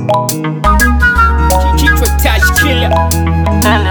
Kichwa touch killer.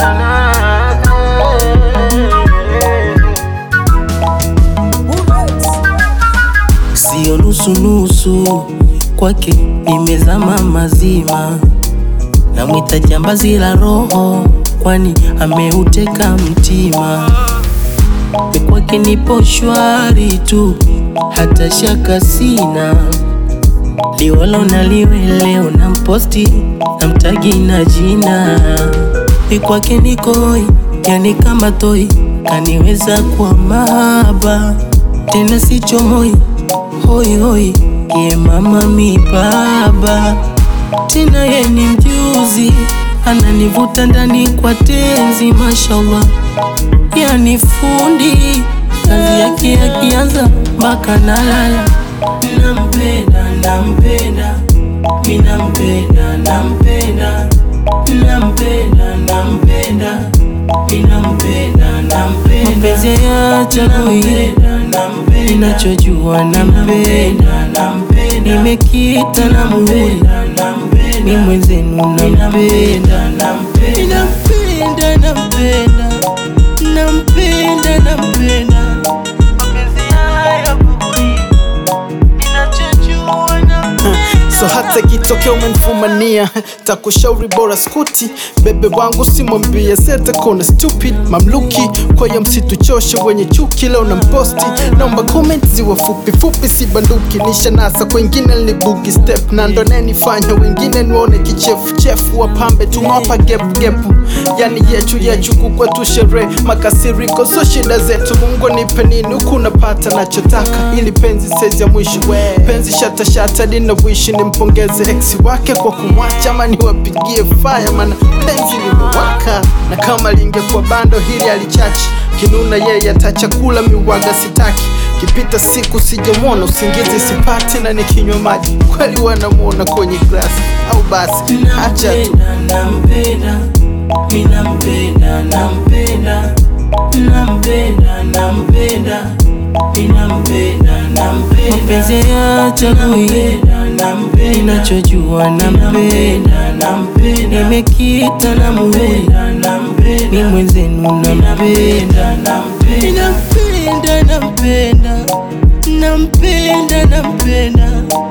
Sio nusu nusu, kwake nimezama mazima. Namwita jambazi la roho, kwani ameuteka mtima. Mi kwake nipo shwari tu, hata shaka sina. Liwalo na liwe leo na mposti na mtagi na jina. Mi kwake niko hoi, yani kama toi, kaniweza kwa mahaba tena sichomoi hoi hoi, ye mama mi baba tena ye ni mjuzi, ananivuta ndani kwa tenzi, mashallah yani fundi kazi yake akianza mpaka nalala. Nampenda, nampenda, mi nampenda, nampenda, nampenda, nampenda, mi nampenda, nampenda, mapenzi hayachagui, ninachojua nampenda, nimekita na muhuri, mi mwenzenu nampenda, nampenda, nampenda, nampenda, nampenda, mapenzi hayachagui, ninachojua nampenda. So hata ikitokea umenifumania takushauri bora skuti bebe wangu simwambie seta kona stupid mamluki kwa ya msituchoshe wenye chuki leo na mposti naomba comment ziwe fupi fupi si banduki nisha nasa kwengine libugi step na ndo nenifanya wengine nione kichefuchefu wapambe tumewapa gepugepu yani yechu yechu kukwetu sherehe makasiriko so shida zetu mungu nipe nini huku napata nachotaka ili penzi sezi ya mwisho penzi shatashata linawishi nimpongeze ex wake kwa kumwacha ama niwapigie faya mana penzi limewaka na kama lingekuwa bando hili alichachi kinuna yeye hata chakula miwaga sitaki kipita siku sijamwona usingizi sipati na nikinywa maji kweli wanamwona kwenye glasi au basi acha tu nampenda, mi nampenda, nampenda, nampenda, nampenda, mi nampenda, nampenda, mapenzi hayachagui, ninachojua nampenda, nimekita na muhuri, mi mwenzenu nampenda, nampenda, nampenda, nampenda, nampenda, nampenda